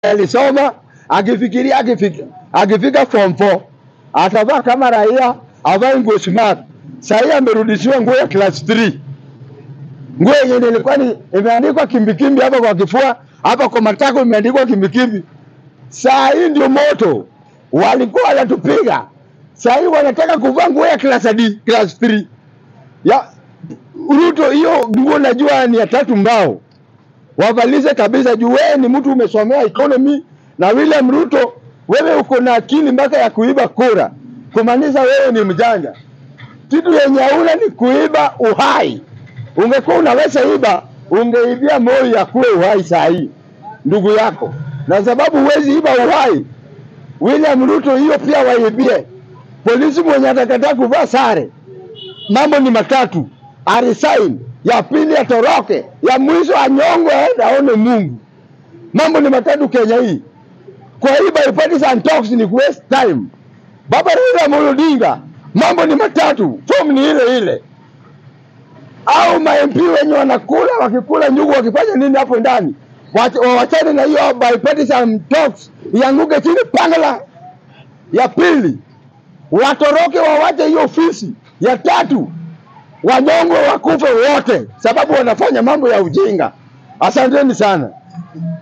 alisoma akifikiria akifika, akifika form 4 atavaa kama raia, avae nguo smart. Sahii amerudishiwa nguo ya class 3 nguo yenye ilikuwa ni imeandikwa kimbikimbi hapa kwa kifua, hapa kwa matako imeandikwa kimbikimbi. Saa hii ndio moto, walikuwa wanatupiga, saa hii wanataka kuvaa nguo ya class D, class 3 ya Ruto. Hiyo nguo najua ni ya tatu mbao, wavalize kabisa, juu wewe ni mtu umesomea economy, na William Ruto wewe uko na akili mpaka ya kuiba kura, kumaanisha wewe ni mjanja. Kitu yenye hauna ni kuiba uhai. Ungekuwa unaweza iba, ungeibia Moi ya kuwe uhai saa hii ndugu yako, na sababu huwezi iba uhai, William Ruto hiyo pia waibie. Polisi mwenye atakataa kuvaa sare, mambo ni matatu: arisign, ya pili atoroke, ya mwisho anyongwe aende aone Mungu. Mambo ni matatu Kenya hii. Kwa hii bipartisan talks ni waste time. Baba Raila Amolo Odinga, mambo ni matatu, form ni ile ile au ma MP wenye wanakula wakikula nyugu wakifanya nini hapo ndani, Wacha- wawachane na hiyo bipartisan talks, ianguke chini pangala. Ya pili watoroke, wawache hiyo ofisi. Ya tatu wanyongwe, wakufe wote, sababu wanafanya mambo ya ujinga. Asanteni sana.